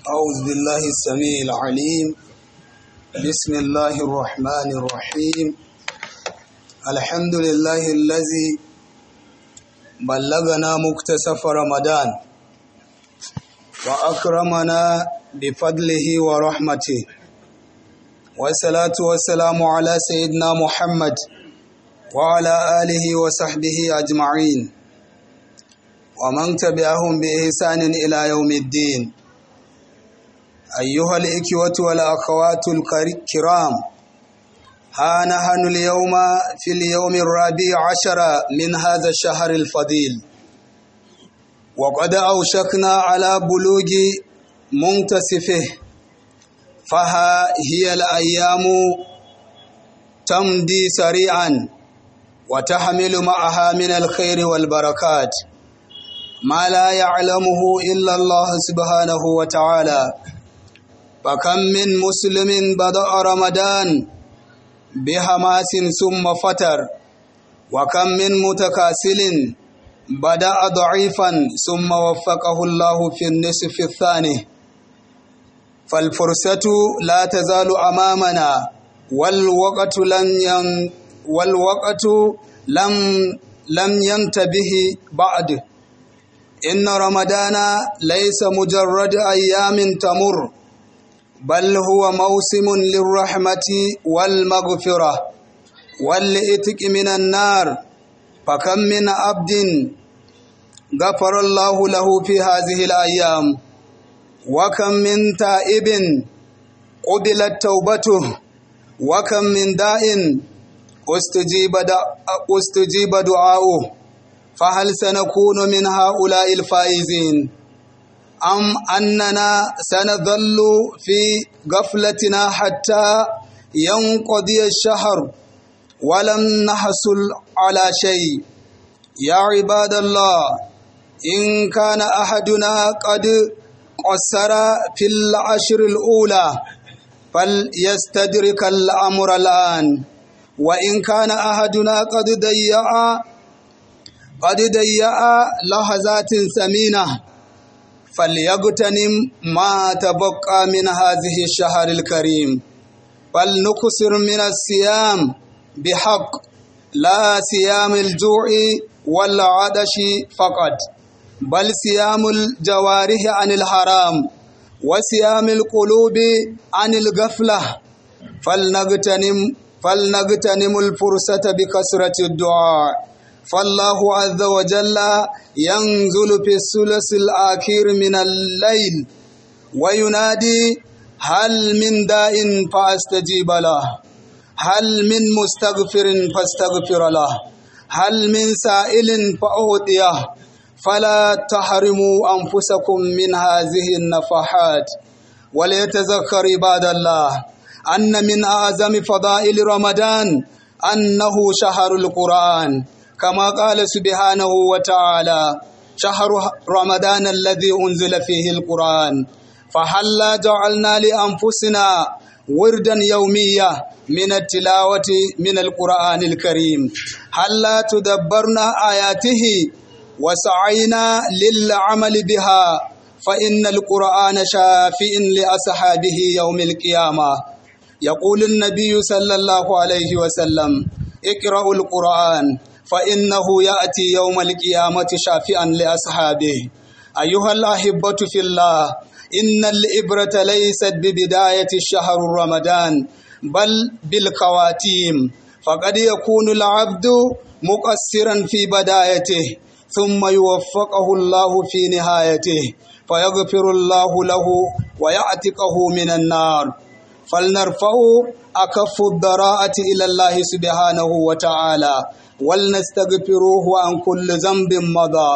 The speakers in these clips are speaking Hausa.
أعوذ بالله السميع العليم بسم الله الرحمن الرحيم الحمد لله الذي بلغنا مكتسف رمضان وأكرمنا بفضله ورحمته والصلاة والسلام على سيدنا محمد وعلى آله وصحبه أجمعين ومن تبعهم بإحسان إلى يوم الدين أيها الإخوة والأخوات الكرام ها نحن اليوم في اليوم الرابع عشر من هذا الشهر الفضيل وقد أوشكنا على بلوغ منتصفه فها هي الأيام تمضي سريعا وتحمل معها من الخير والبركات ما لا يعلمه إلا الله سبحانه وتعالى فكم من مسلم بدأ رمضان بحماس ثم فتر وكم من متكاسل بدأ ضعيفا ثم وفقه الله في النصف الثاني فالفرصة لا تزال أمامنا والوقت لن ين والوقت لم لم ينتبه بعد إن رمضان ليس مجرد أيام تمر بل هو موسم للرحمة والمغفرة والإتق من النار فكم من عبد غفر الله له في هذه الأيام وكم من تائب قبلت توبته وكم من داء استجيب استجيب دعاؤه فهل سنكون من هؤلاء الفائزين أم أننا سنظل في غفلتنا حتى ينقضي الشهر ولم نحصل على شيء يا عباد الله إن كان أحدنا قد قصر في العشر الأولى فليستدرك الأمر الآن وإن كان أحدنا قد ضيع قد ضيع لحظات ثمينه فليغتنم ما تبقى من هذه الشهر الكريم فلنكسر من الصيام بحق لا صيام الجوع والعطش فقط بل صيام الجوارح عن الحرام وصيام القلوب عن الغفلة فلنغتنم فلنغتنم الفرصة بكثرة الدعاء فالله عز وجل ينزل في الثلث الأخير من الليل وينادي هل من داء فأستجيب له هل من مستغفر فاستغفر له هل من سائل فأعطيه فلا تحرموا أنفسكم من هذه النفحات وليتذكر عباد الله أن من أعظم فضائل رمضان أنه شهر القرآن كما قال سبحانه وتعالى شهر رمضان الذي أنزل فيه القرآن فهلا جعلنا لأنفسنا وردا يوميا من التلاوة من القرآن الكريم هلا تدبرنا آياته وسعينا للعمل بها فإن القرآن شافئ لأصحابه يوم القيامة يقول النبي صلى الله عليه وسلم اقرأوا القرآن فإنه يأتي يوم القيامة شافئا لأصحابه أيها الأحبة في الله إن الإبرة ليست ببداية الشهر رمضان بل بالخواتيم فقد يكون العبد مقصرا في بدايته ثم يوفقه الله في نهايته فيغفر الله له ويعتقه من النار فلنرفع أكف الضراءة إلى الله سبحانه وتعالى ولنستغفروه عن كل ذنب مضى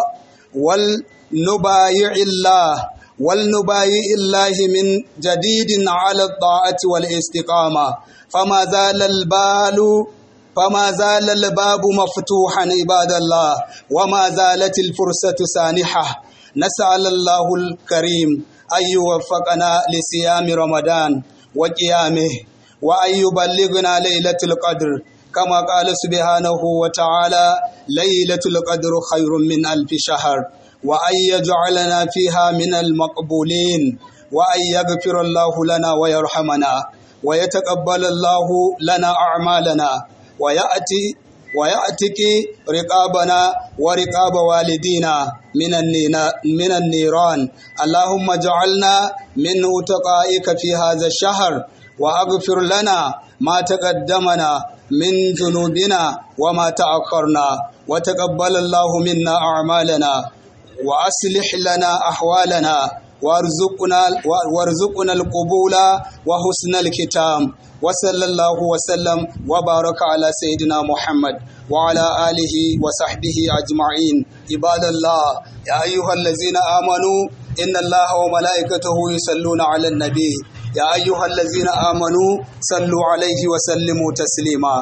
ولنبايع الله ولنبايع الله من جديد على الطاعة والاستقامة فما زال البال فما زال الباب مفتوحا عباد الله وما زالت الفرصة سانحة نسأل الله الكريم أن يوفقنا لصيام رمضان وقيامه وأن يبلغنا ليلة القدر كما قال سبحانه وتعالى ليلة القدر خير من ألف شهر وأن يجعلنا فيها من المقبولين وأن يغفر الله لنا ويرحمنا ويتقبل الله لنا أعمالنا ويأتي ويأتك رقابنا ورقاب والدينا من من النيران اللهم اجعلنا من أتقائك في هذا الشهر وأغفر لنا ما تقدمنا من ذنوبنا وما تأخرنا وتقبل الله منا أعمالنا وأصلح لنا أحوالنا وارزقنا وارزقنا القبول وحسن الختام وصلى الله وسلم وبارك على سيدنا محمد وعلى آله وصحبه أجمعين عباد الله يا أيها الذين آمنوا إن الله وملائكته يصلون على النبي يا أيها الذين آمنوا صلوا عليه وسلموا تسليما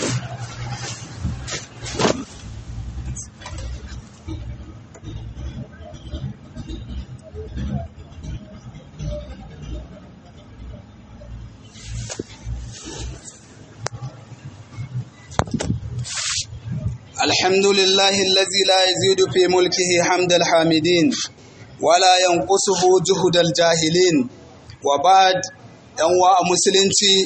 الحمد لله الذي لا يزيد في ملكه حمد الحامدين ولا ينقصه جهد الجاهلين وبعد yanwa a musulunci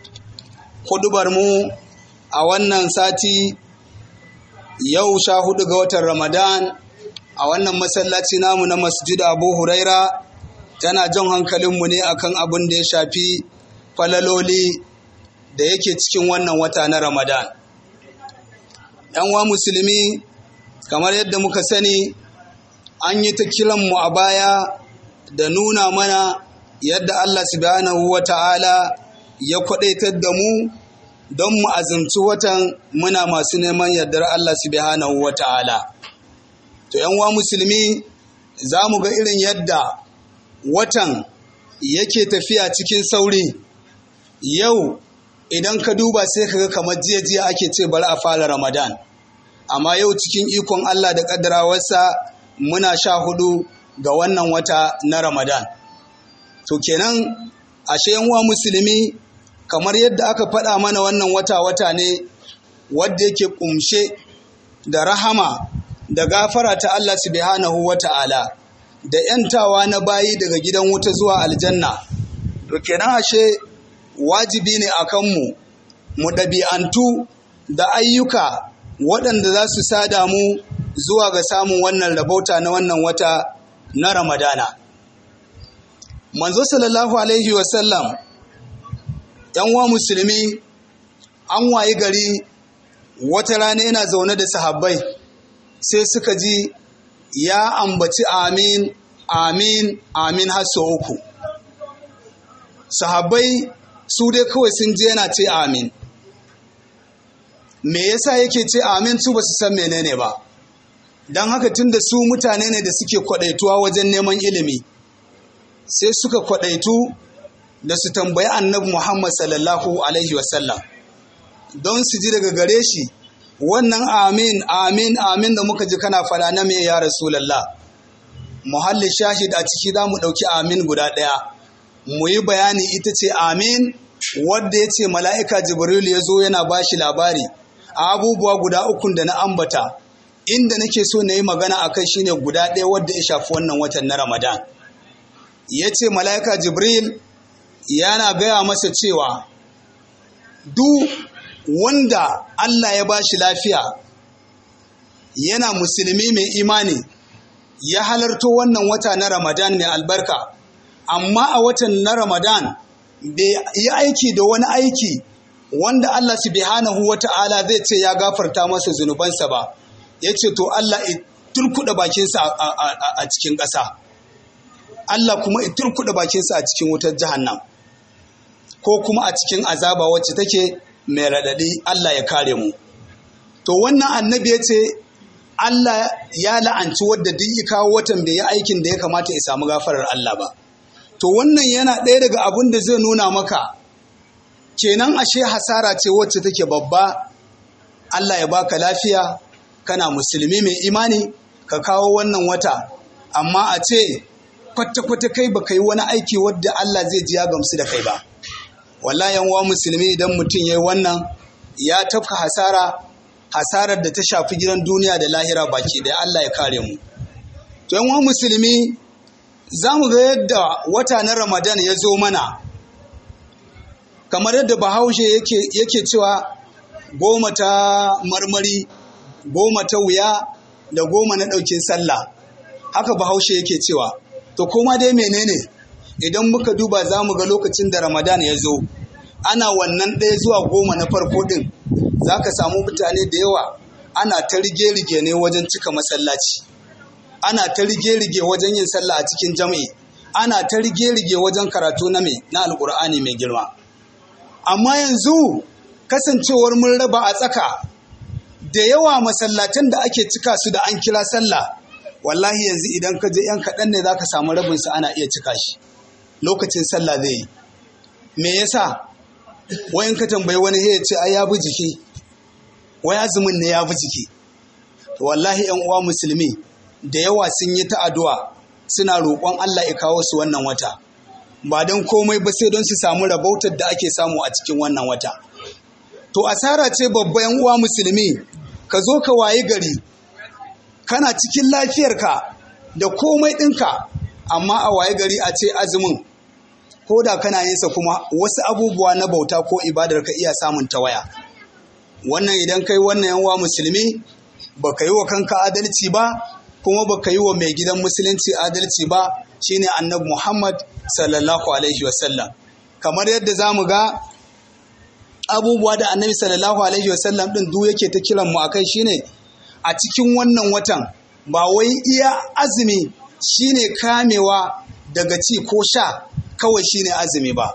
mu a wannan sati yau sha hudu ga watan ramadan a wannan masallaci namu na masjid abu huraira tana jan hankalinmu ne akan abin da ya shafi falaloli da yake cikin wannan wata na ramadan wa musulmi kamar yadda muka sani an yi ta kiranmu a baya da nuna mana yadda Allah subhanahu wa ta'ala ya kwadaitar da mu don mu azumci watan muna masu neman yardar Allah subhanahu wa ta'ala. To, wa musulmi za mu ga irin yadda watan yake tafiya cikin sauri yau idan ka duba sai ka ga kamar jiya-jiya ake ce bari a fara Ramadan. Amma yau cikin ikon Allah da ƙaddarawarsa muna sha hudu ga wannan wata na Ramadan. To kenan ashe wa musulmi kamar yadda aka faɗa mana wannan wata-wata ne wadda yake ƙumshe da rahama da gafara ta Allah subhanahu wa ta'ala da ‘yantawa na bayi daga gidan wuta zuwa aljanna. To kenan ashe wajibi ne a kanmu mu ɗabi'antu da ayyuka waɗanda za su sada mu zuwa ga samun wannan rabauta na wannan wata na Ramadana. Manzo sallallahu Alaihi wasallam ‘yan wa musulmi an wayi gari wata rana yana zaune da sahabbai sai suka ji ya ambaci amin amin amin har sau uku. Sahabbai su dai kawai sun je yana ce amin. Me yasa yake ce amin su ba su san menene ba. Don haka tun da su mutane ne da suke kwadaituwa wajen neman ilimi. sai suka kwadaitu da su tambayi annabi Muhammad sallallahu Alaihi wasallam don su ji daga gare shi wannan amin amin amin da muka ji kana fada na me ya rasulallah muhalli shahid a ciki za mu ɗauki amin guda ɗaya mu yi bayani ita ce amin wadda ya ce mala'ika jibril ya zo yana ba shi labari a abubuwa guda ukun da na ambata inda nake so na yi magana a kai shine guda ɗaya wadda ya shafi wannan watan na ramadan ya ce mala'ika jibril yana gaya masa cewa duk wanda Allah ya ba shi lafiya yana musulmi mai imani ya halarto wannan wata na ramadan mai albarka amma a watan na ramadan bai yi aiki da wani aiki wanda Allah subhanahu wa ta'ala zai ce ya gafarta masa zunubansa ba ya ce to Allah turkuɗa bakinsa a cikin ƙasa. Allah kuma ya turkuɗa bakinsa a cikin wutar jahannam ko kuma a cikin azaba wacce take mai raɗaɗi Allah ya kare mu. To wannan annabi ya ce Allah ya la'anci wadda duk ya kawo watan bai yi aikin da ya kamata ya samu gafarar Allah ba. To wannan yana ɗaya daga abin da zai nuna maka kenan ashe hasara ce wacce take babba Allah ya baka lafiya kana musulmi mai imani ka kawo wannan wata amma a ce kwata-kwata kai baka yi wani aiki wadda Allah zai ji ya gamsu da kai ba wallahi yan wa musulmi idan mutum yayi wannan ya tafka hasara hasarar da ta shafi gidan duniya da lahira baki da Allah ya kare mu to yan wa musulmi za mu ga yadda wata na ramadan ya zo mana kamar yadda bahaushe yake cewa goma ta marmari goma ta wuya da goma na ɗaukin sallah haka bahaushe yake cewa to koma dai menene idan muka duba za mu ga lokacin da ramadan ya zo ana wannan ɗaya zuwa goma na farko ɗin za ka samu mutane da yawa ana ta rige-rige ne wajen cika masallaci ana ta rige-rige wajen yin sallah a cikin jami'i ana ta rige-rige wajen karatu na mai na alkur'ani mai girma amma yanzu kasancewar mun raba a tsaka da yawa masallatan da ake cika su da an kira sallah wallahi yanzu idan ka je yan kaɗan ne za ka samu rabinsu ana iya cika shi lokacin sallah zai yi me yasa wayan ka tambayi wani ya ce ai ya bi jiki wai azumin ne ya bi jiki wallahi yan uwa musulmi da yawa sun yi ta addu'a suna roƙon Allah ya kawo su wannan wata ba don komai ba sai don su samu rabautar da ake samu a cikin wannan wata to asara ce babba yan uwa musulmi ka zo ka wayi gari kana cikin lafiyarka da komai ɗinka amma a waye gari a ce azumin ko da kana yinsa kuma wasu abubuwa na bauta ko ibadar ka iya samun tawaya wannan idan kai wannan yanwa musulmi ba ka yi wa kanka adalci ba kuma ba ka yi wa mai gidan musulunci adalci ba shine annabi muhammad sallallahu alaihi wasallam kamar yadda za mu ga abubuwa da annabi sallallahu alaihi wasallam din duk yake ta kiran mu akai shine a cikin wannan watan ba wai iya azumi shine kamewa daga ci ko sha kawai shine azumi ba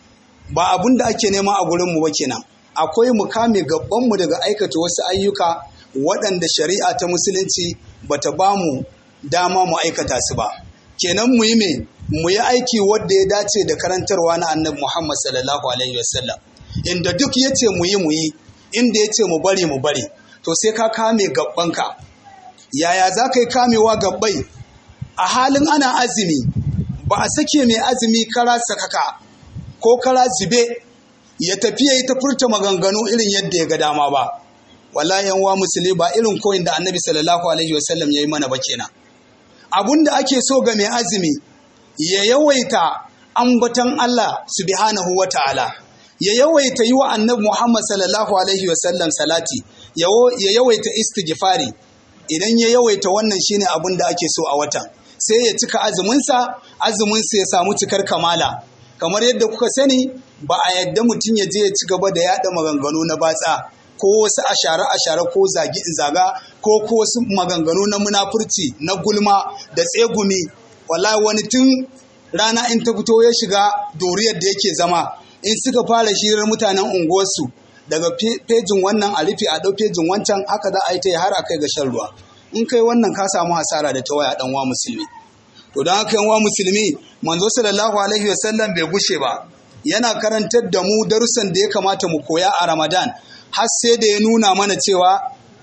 ba abun da ake nema a gurin mu ba kenan akwai mu kame gaban mu daga aikata wasu ayyuka waɗanda shari'a ta musulunci bata ba mu dama mu aikata su ba kenan mu yi me mu yi aiki wanda ya dace da karantarwa na annabi Muhammad sallallahu alaihi wasallam inda duk yace mu yi mu yi inda yace mu bari mu bari to sai ka kame gabbanka yaya za ka yi kamewa gabbai a halin ana azumi ba a sake mai azumi kara sakaka ko kara zube ya tafi ya yi ta furta maganganu irin yadda ya ga dama ba wallahi yan wa musulmi ba irin koyin da annabi sallallahu alaihi wasallam ya yi mana ba kenan abun da ake so ga mai azumi ya yawaita ambaton Allah subhanahu wa ta'ala ya yawaita yi wa annabi Muhammad sallallahu alaihi wasallam salati ya yawaita istighfari idan ya yawaita wannan shine abun da ake so a watan sai ya cika azuminsa azuminsa ya samu cikar kamala kamar yadda kuka sani ba a yadda mutum ya je ya ci gaba da yada maganganu na batsa ko wasu ashare ashare ko zagi zaga ko ko wasu maganganu na munafurci na gulma da tsegumi wallahi wani tun rana in ta fito ya shiga doriyar da yake zama in suka fara shirar mutanen unguwarsu daga fejin wannan a rufe a ɗau fejin wancan haka za a yi ta har a kai ga shan ruwa in kai wannan ka samu hasara da ta waya dan wa musulmi to don haka wa musulmi manzo sallallahu alaihi wasallam bai gushe ba yana karantar da mu darussan da ya kamata mu koya a ramadan har sai da ya nuna mana cewa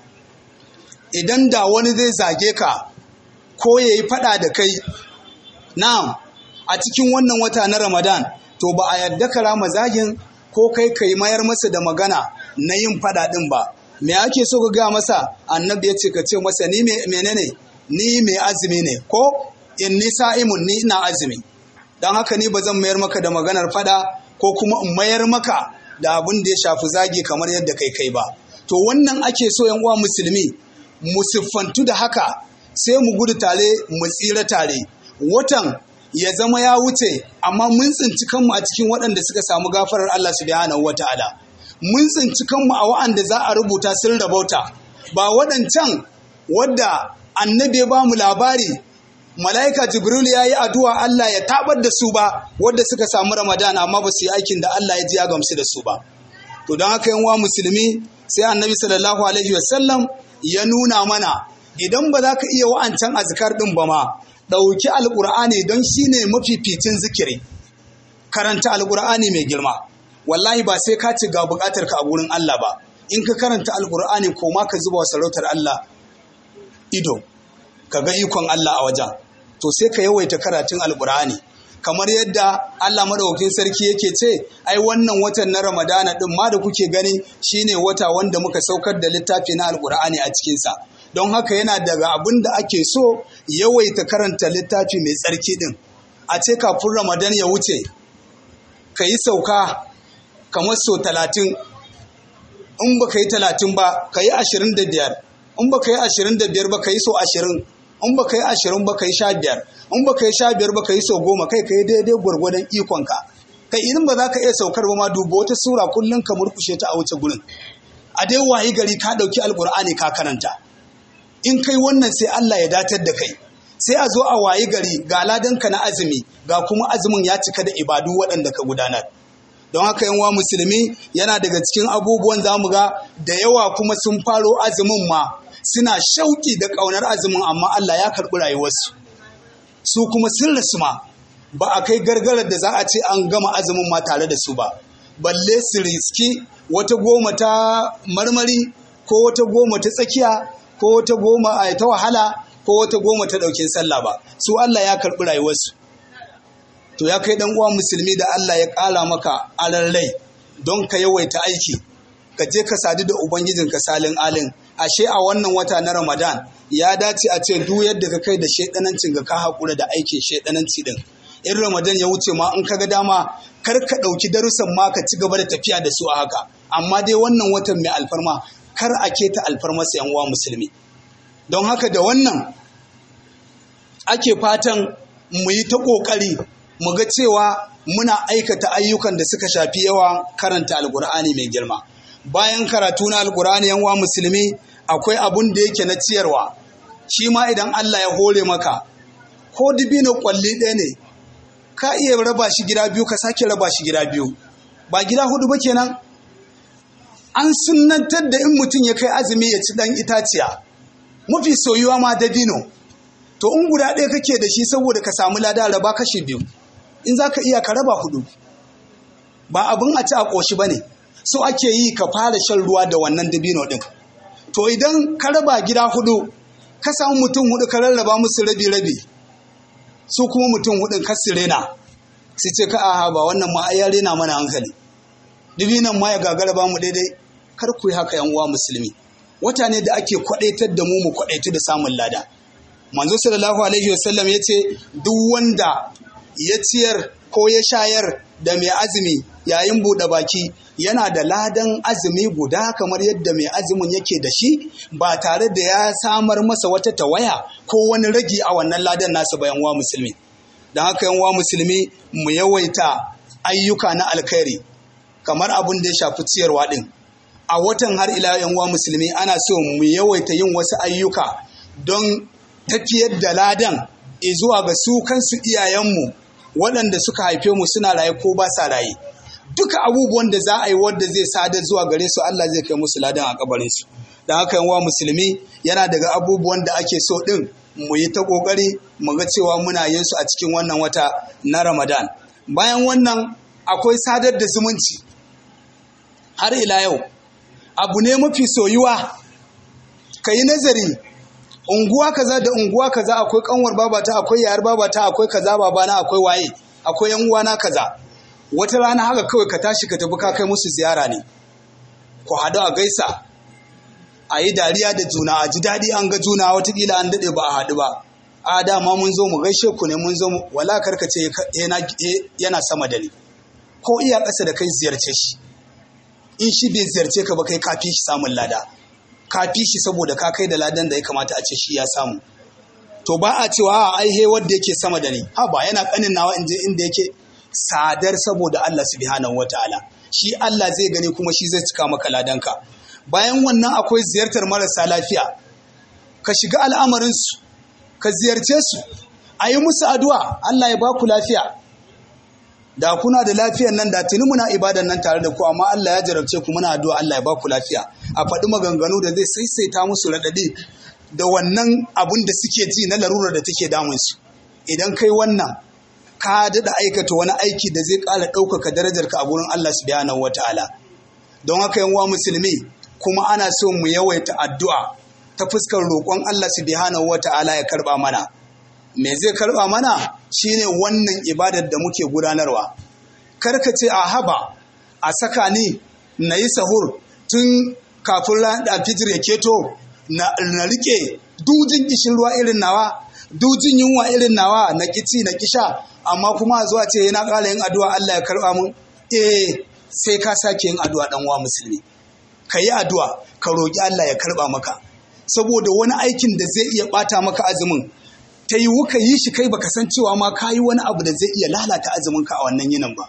idan da wani zai zage ka ko ya yi faɗa da kai na'am a cikin wannan wata na ramadan to ba a yarda ka rama zagin ko kai ka yi mayar masa da magana na yin faɗa ɗin ba me ake so ka gaya masa annabi ya ce ka ce masa ni menene ni mai azumi ne ko in ni sa'imun ni ina azumi don haka ni ba zan mayar maka da maganar fada ko kuma in mayar maka da abin da ya shafi zagi kamar yadda kai kai ba to wannan ake so yan uwa musulmi mu siffantu da haka sai mu gudu tare mu tsira tare watan ya zama ya wuce amma mun tsinci kanmu a cikin waɗanda suka samu gafarar Allah subhanahu wataala mun tsinci kanmu a wa'anda za a rubuta sun rabauta ba waɗancan wadda annabi ya ba mu labari mala'ika jibril ya yi addu'a Allah ya tabar da su ba wadda suka samu ramadana amma ba su yi aikin da Allah ya ji ya gamsu da su ba to don haka yanwa musulmi sai annabi sallallahu alaihi wasallam ya nuna mana idan ba za ka iya wa'ancan azkar din ba ma ɗauki alƙur'ani don shine mafificin zikiri karanta alƙur'ani mai girma wallahi ba sai ka ci ga buƙatar ka a gurin Allah ba in ka karanta alƙur'ani ko ma ka zuba wa sarautar Allah ido ka ga ikon Allah a wajen to sai ka yawaita karatun alkur'ani kamar yadda Allah madaukakin sarki yake ce ai wannan watan na Ramadana din ma da kuke gani shine wata wanda muka saukar da littafi na alkur'ani a cikinsa don haka yana daga abin da ake so yawaita karanta littafi mai tsarki din a ce kafin ramadan ya wuce ka yi sauka kamar so talatin in ba ka yi talatin ba ka yi ashirin da biyar in ba ka yi ashirin da biyar ba ka yi so ashirin in ba ka yi ashirin ba ka yi sha biyar in ba ka yi sha biyar ba ka yi so goma kai ka yi daidai gwargwadon ikonka kai idan ba za ka iya saukar ba ma duba wata sura kullum ka murkushe ta a wuce gurin a dai wayi gari ka ɗauki alkur'ani ka karanta in kai wannan sai Allah ya datar da kai sai a zo a wayi gari ga ladanka na azumi ga kuma azumin ya cika da ibadu waɗanda ka gudanar don haka yan wa musulmi yana daga cikin abubuwan za mu ga da yawa kuma sun faro azumin ma suna shauki da ƙaunar azumin amma Allah ya karɓi rayuwarsu su kuma sun rasu ma ba a kai gargarar da za a ce an gama azumin ma tare da su ba balle su riski wata goma ta marmari ko wata goma ta tsakiya ko wata goma a ta wahala ko wata goma ta ɗaukin sallah ba su Allah ya karɓi rayuwarsu to ya kai dan uwa musulmi da Allah ya ƙara maka alan rai don ka yawaita aiki ka je ka sadu da ubangijin ka salin alin ashe a wannan wata na Ramadan ya dace a ce duk yadda ka kai da shedanancin ga ka haƙura da aikin shedananci din in Ramadan ya wuce ma in ka ga dama kar ka ɗauki darussan ma ka ci gaba da tafiya da su a haka amma dai wannan watan mai alfarma kar a keta alfarmarsa yan uwa musulmi don haka da wannan ake fatan mu yi ta ƙoƙari mu ga cewa muna aikata ayyukan da suka shafi yawa karanta alkur'ani mai girma bayan karatu na alkur'ani yan uwa musulmi akwai abun da yake na ciyarwa shi ma idan Allah ya hore maka ko dibino kwalli ɗaya ne ka iya raba shi gida biyu ka sake raba shi gida biyu ba gida hudu ba kenan an sunantar da in mutum ya kai azumi ya ci dan itaciya mafi soyuwa ma dabino to in guda ɗaya kake da shi saboda ka samu lada raba kashi biyu in za ka iya ka raba hudu ba abin a ci a ƙoshi ba ne so ake yi ka fara shan ruwa da wannan dabino ɗin to idan ka raba gida hudu ka samu mutum hudu ka rarraba musu rabi-rabi su kuma mutum hudun ka rena su ce ka aha ba wannan ma ya rena mana hankali dabinon ma ya gagara ba mu daidai kar ku yi haka yan uwa musulmi wata ne da ake kwadaitar da mu mu kwadaitu da samun lada manzo sallallahu alaihi wasallam ya ce duk wanda ya ciyar ko ya shayar da mai azumi yayin buɗe baki yana da ladan azumi guda kamar yadda mai azumin yake da shi ba tare da ya samar masa wata tawaya ko wani ragi a wannan ladan nasa bayan wa musulmi don haka yan wa musulmi mu yawaita ayyuka na alkhairi kamar abin da ya shafi ciyarwa din a watan har ila yan wa musulmi ana so mu yawaita yin wasu ayyuka don tafiyar da ladan zuwa ga su kansu iyayenmu waɗanda suka haife mu suna raye ko ba sa raye duka abubuwan da za a yi wadda zai sadar zuwa gare su Allah zai kai musu ladan a kabarin su don haka yan musulmi yana daga abubuwan da ake so din mu yi ta kokari mu ga cewa muna yin su a cikin wannan wata na Ramadan bayan wannan akwai sadar da zumunci har ila yau abu ne mafi soyuwa ka yi nazari unguwa kaza da unguwa kaza akwai kanwar babata akwai yayar babata akwai kaza babana akwai waye akwai yan uwana kaza wata rana haka kawai ka tashi ka tafi ka kai musu ziyara ne ku haɗu a gaisa a yi dariya da juna a ji daɗi an ga juna watakila an daɗe ba a haɗu ba a dama mun zo mu gaishe ku ne mun zo mu wala karkace yana sama da ni ko iya ƙasa da kai ziyarce shi in shi bai ziyarce ka ba kai kafi shi samun lada kafi shi saboda ka kai da ladan da ya kamata a ce shi ya samu to ba a cewa a aihe wanda yake sama da ni ha ba yana kanin nawa in je inda yake sadar saboda Allah subhanahu wataala shi Allah zai gani kuma shi zai cika maka ladanka bayan wannan akwai ziyartar marasa lafiya ka shiga al'amarinsu ka ziyarce su a yi musu addu'a Allah ya ba ku lafiya da kuna da lafiyan nan da tuni muna ibadan nan tare da ku amma Allah ya jarabce ku muna addu'a Allah ya ba ku lafiya a faɗi maganganu da zai saisaita musu raɗaɗi da wannan abun da suke ji na larurar da take damun su idan kai wannan ka daɗa aikata wani aiki da zai ƙara ɗaukaka darajarka a gurin Allah subhanahu wataala don haka yan musulmi kuma ana so mu yawaita addu'a ta fuskar roƙon Allah subhanahu wataala ya karɓa mana me zai karɓa mana shine wannan ibadar da muke gudanarwa karka ce a haba a saka ni na yi sahur tun kafin fijir ya keto na rike dujin kishin ruwa irin nawa dujin yunwa irin nawa na kici na kisha amma kuma zuwa ce yana ƙara yin addu'a Allah ya karɓa mun eh sai ka sake yin addu'a dan uwa musulmi ka yi addu'a ka roƙi Allah ya karɓa maka saboda wani aikin da zai iya ɓata maka azumin ta yi wuka yi shi kai baka san cewa ma ka yi wani abu da zai iya lalata azumin ka a wannan yinin ba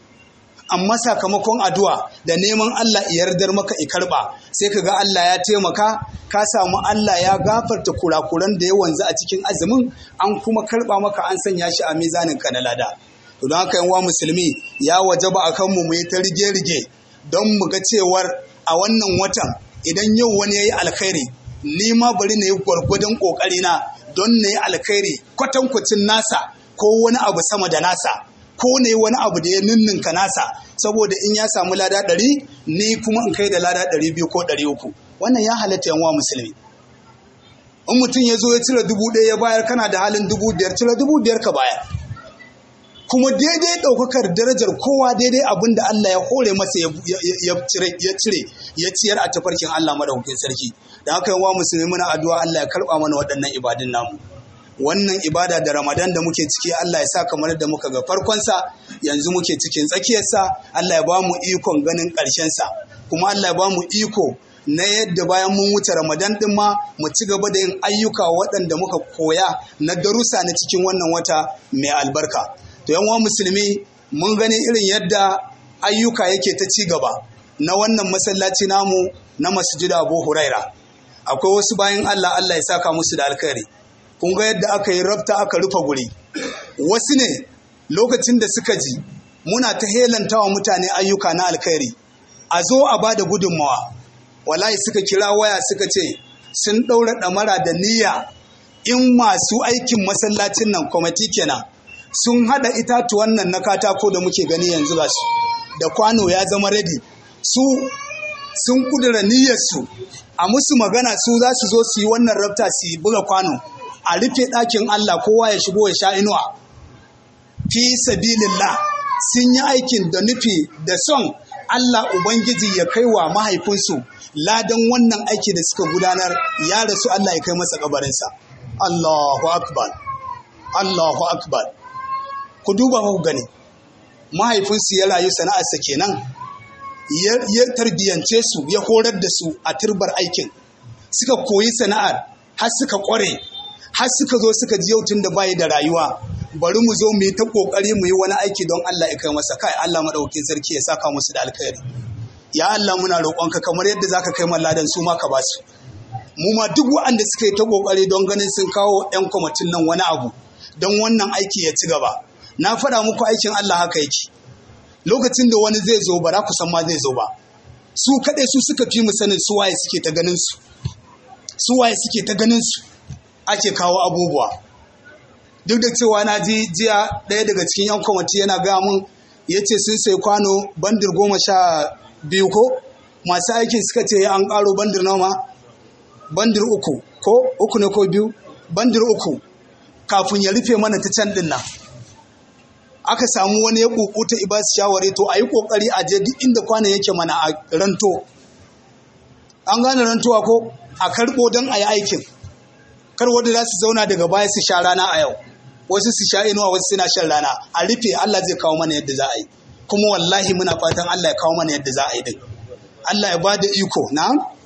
amma sakamakon addu'a da neman Allah ya yardar maka i karba sai ka ga Allah ya taimaka ka samu Allah ya gafarta kurakuran da ya wanzu a cikin azumin an kuma karba maka an sanya shi a mizanin ka na lada to don haka yanwa musulmi ya wajaba akan mu mu yi ta rige-rige don mu ga cewar a wannan watan idan yau wani ya yi alkhairi ni ma bari na yi gwargwadon kokari na don na yi alkhairi kwatankwacin nasa ko wani abu sama da nasa ko ne wani abu da ya ninninka nasa saboda in ya samu lada ɗari ni kuma in kai da lada ɗari biyu ko ɗari uku wannan ya halatta yanwa musulmi in mutum ya zo ya cire dubu ɗaya ya bayar kana da halin dubu biyar cire dubu biyar ka bayar kuma daidai ɗaukakar darajar kowa daidai abin da Allah ya hore masa ya cire ya ciyar a tafarkin Allah madaukakin sarki da haka yawa musulmi muna addu'a Allah ya karɓa mana waɗannan ibadun namu wannan ibada da ramadan da muke ciki Allah ya sa kamar da muka ga farkonsa yanzu muke cikin tsakiyarsa Allah ya ba mu ikon ganin ƙarshensa kuma Allah ya ba mu iko na yadda bayan mun wuce ramadan din ma mu ci gaba da yin ayyuka waɗanda muka koya na darussa na cikin wannan wata mai albarka to yan musulmi mun gani irin yadda ayyuka yake ta ci gaba na wannan masallaci namu na masjid Abu Huraira akwai wasu bayan Allah Allah ya saka musu da alkhairi kun ga yadda aka yi rabta aka rufe guri wasu ne lokacin da suka ji muna ta helantawa mutane ayyuka na alkhairi a zo a ba da gudunmawa wallahi suka kira waya suka ce sun ɗaura ɗamara da niyya in masu aikin masallacin nan kwamati kenan sun haɗa itatuwan nan na katako da muke gani yanzu ga su da kwano ya zama ready su sun kudura niyyarsu a musu magana su za su zo su yi wannan rabta su yi buga kwano a rufe ɗakin Allah kowa ya shigo ya sha inuwa fi sabilillah sun yi aikin da nufi da son Allah Ubangiji ya kai wa mahaifinsu ladan wannan aiki da suka gudanar ya rasu Allah ya kai masa kabarinsa Allahu akbar Allahu akbar ku duba ku gani mahaifinsu ya rayu sana'arsa kenan ya tarbiyance su ya horar da su a turbar aikin suka koyi sana'ar har suka kware har suka zo suka ji yau tun da bayi da rayuwa bari mu zo mu yi ta kokari mu yi wani aiki don Allah ya kai masa kai Allah madaukakin sarki ya saka musu da alkhairi ya Allah muna roƙonka kamar yadda zaka kai malladan su ma ka ba su mu ma duk waɗanda suka yi ta kokari don ganin sun kawo yan kwamitin nan wani abu don wannan aiki ya ci gaba na faɗa muku aikin Allah haka yake lokacin da wani zai zo ba za ku san ma zai zo ba su kaɗai su suka fi mu sanin su waye suke ta ganin su su waye suke ta ganin su ake kawo abubuwa duk da cewa na ji jiya ɗaya daga cikin yan kwamiti yana gaya mun ya ce sun sai kwano bandir goma sha biyu ko masu aikin suka ce an ƙaro bandir nawa bandir uku ko uku ne ko biyu bandir uku kafin ya rufe mana ta can ɗin nan aka samu wani ya kukuta ibas shawari to a yi kokari a je duk inda kwanan yake mana a ranto an gane rantowa ko a karɓo don a yi aikin kar wanda za su zauna daga baya su sha rana a yau wasu su sha inuwa wasu suna shan rana a rufe Allah zai kawo mana yadda za a yi kuma wallahi muna fatan Allah ya kawo mana yadda za a yi din Allah ya ba da iko na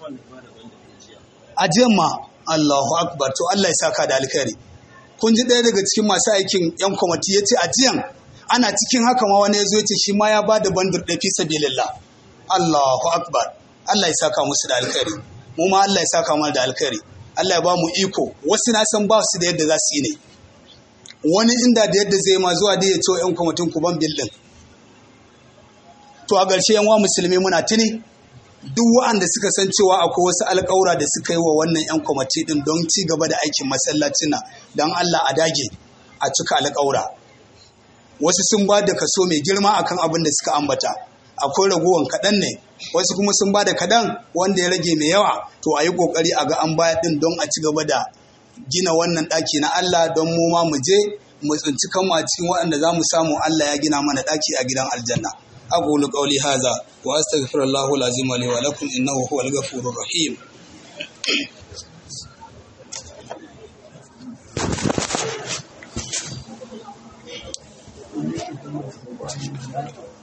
ajiyan ma Allahu akbar to Allah ya saka da alkhairi kun ji ɗaya daga cikin masu aikin yan kwamati ya ce ajiyan ana cikin haka ma wani ya zo ya ce shi ma ya ba da bandur ɗaya fi sabilillah Allahu akbar Allah ya saka musu da alkhairi mu ma Allah ya saka mana da alkhairi Allah ya ba mu iko wasu na san ba su da yadda za su yi ne wani inda da yadda zai ma zuwa da ya ce yan kwamitin ku ban bildin to a ƙarshe yan wa musulmi muna tuni duk waɗanda suka san cewa akwai wasu alƙawura da suka yi wa wannan yan kwamiti din don ci gaba da aikin masallacin nan don Allah a dage a cika alƙawura wasu sun ba da kaso mai girma akan abin da suka ambata akwai raguwan kaɗan ne wasu kuma sun ba da kaɗan wanda ya rage mai yawa to a yi ƙoƙari a ga an baya ɗin don a ci gaba da gina wannan ɗaki na Allah don mu ma mu je mu tsinci kanmu a cikin waɗanda za mu samu Allah ya gina mana ɗaki a gidan aljanna أقول قولي هذا وأستغفر الله العظيم لي ولكم إنه هو الغفور الرحيم من الشيطان الرجيم